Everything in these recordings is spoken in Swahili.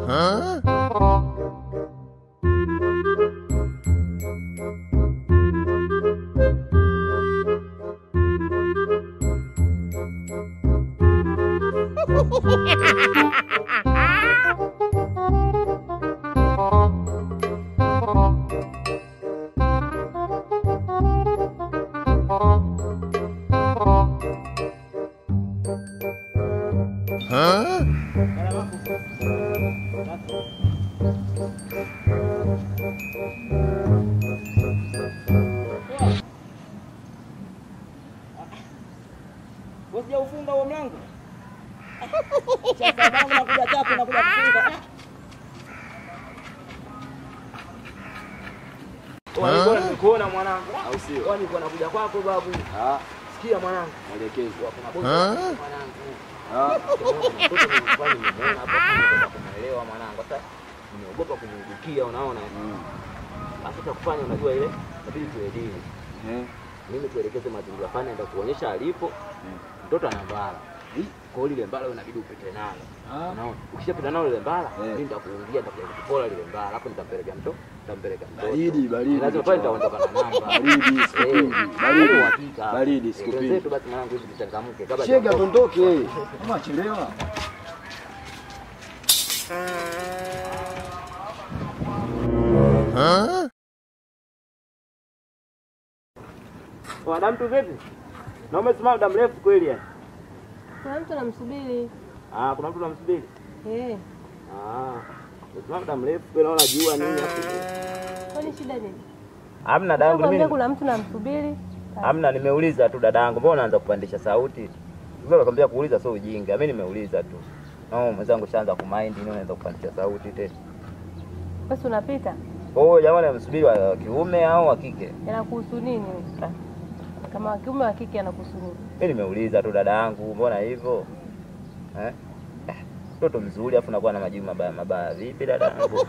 Usijaufunga huo mlango. Sasa bangu nakuja chapo nakuja kufunga. Walikuwa nimekuona mwanangu. Au sio? Kwani nilikuwa nakuja kwako babu. Ah, Sikia mwanangu. maelekezo. Kuna bosi mwanangu. Ah, Mtoto nilikuwa nimemuona hapo nataka kumuelewa mwanangu. Sasa nimeogopa kumhudukia unaona. mm. Sasa cha kufanya unajua ile inabidi tuwe dili. Eh. Mimi tuelekeze mazingira fani ndio kuonyesha alipo. Mm. Mtoto ana mbala. Kwa hiyo lile mbala unabidi upite nalo. Ah. Unaona? Ukishapita nalo lile mbala, Eh. mimi nitakuingia nitakuja kupola lile mbala, hapo nitampeleka mtoto, nitampeleka mtoto. Baridi, baridi. Lazima pale nitaondoka na namba. Baridi, siku Eh, pingi. yaani Baridi. uhakika. Baridi, Eh, siku wenzetu pingi. basi mwanangu hivi tuchangamke kabla Shega hajaondoka. tondoke. Kama achelewa. Wa damu tu vipi? Na umesimama muda mrefu kweli yani. Kuna mtu anamsubiri. Ah, kuna mtu anamsubiri. Eh, Ah. Umesimama muda mrefu kweli naona jua nini hapo. kwani shida nini? Hamna dadangu Nakwambia mimi. kuna mtu namsubiri. Hamna nimeuliza tu dadangu, mbona unaanza kupandisha sauti? Wewe nakwambia kuuliza sio ujinga, mimi nimeuliza tu. No, mwenzangu shaanza kumind nini unaanza kupandisha sauti tena. Basi unapita. Kwa hiyo jamani amsubiri wa kiume au wa kike? Yanakuhusu nini? Kama wa kiume wa kike anakuhusu nini? Mimi nimeuliza tu dada yangu, mbona hivyo? Eh? Eh, Mtoto mzuri afu nakuwa na majibu mabaya mabaya. Vipi dada yangu?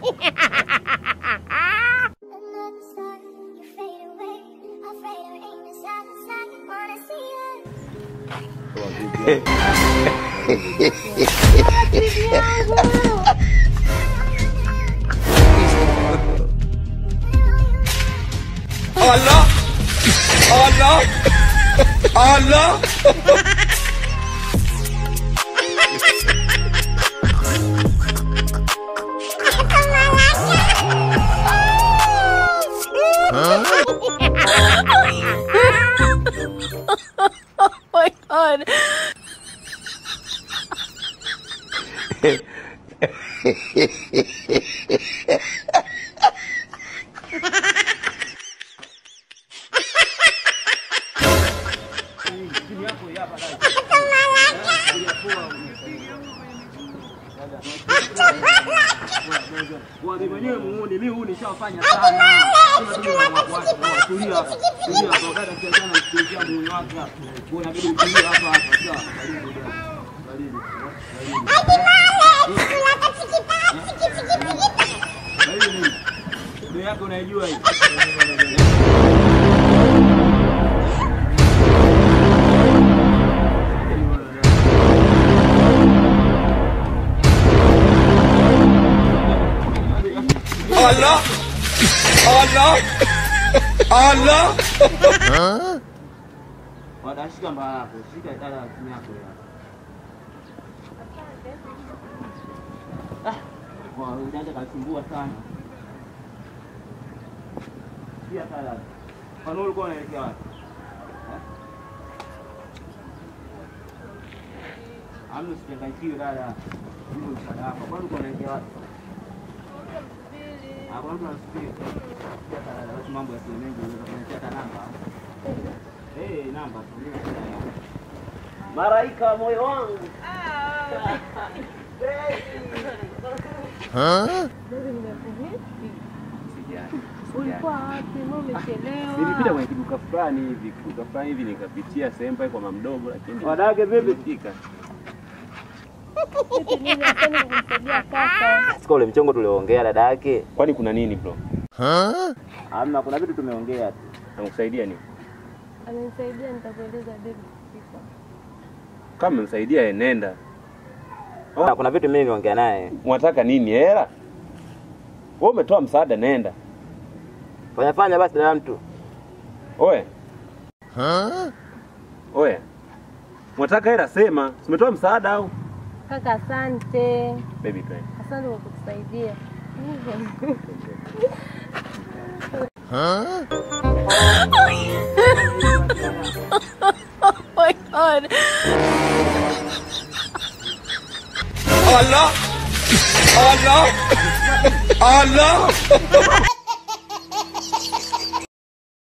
Another star, you fade away. Afraid of aim inside the sky. Wanna see us. Allah Allah Allah my god. Wale mwenyewe muone mimi huu nishafanya sana. Tulia, tulia hapo dada kijana msikia muone wake hapo. Kwa inabidi utulie hapa hapa sawa. Karibu. Karibu. Ndio yako unaijua hii. Allah Allah Allah Wadashika mbaya yako, shika dada simu yako ya. Ah, kwa ujanja kasumbua sana. Pia dada. Kwa nini ulikuwa unaelekea wapi? Eh? Amna usichanganyikiwe dada. Mimi msaada wako. Kwa nini ulikuwa unaelekea wapi? Ah, kuna mtu anasubiri. Pia dada, basi mambo yasiwe mengi, unaweza kuniachia hata namba. Eh, namba tu. mimi sina hiyo. Maraika wa moyo wangu. Ulikuwa wapi? Mbona umechelewa? Nilipita kwenye kiduka fulani hivi, kiduka fulani hivi nikapitia sehemu pale kwa mama mdogo lakini Wadage vipi? fika. Vipi nini afanye kumsaidia kaka? Sika ule mchongo tulioongea dada yake. Kwani kuna nini bro? Hamna, kuna vitu tumeongea tu. Nakusaidia nini? Amenisaidia nitakueleza David kifika. Kama msaidia nenda. Na kuna vitu mimi niongea naye. Unataka nini? Hela? Wewe umetoa msaada, nenda. Fanya fanya basi dada mtu. Oe. Oe. Unataka hela sema. Si umetoa msaada au? Kaka, asante, Baby twende. asante kwa kutusaidia. Allah Allah Allah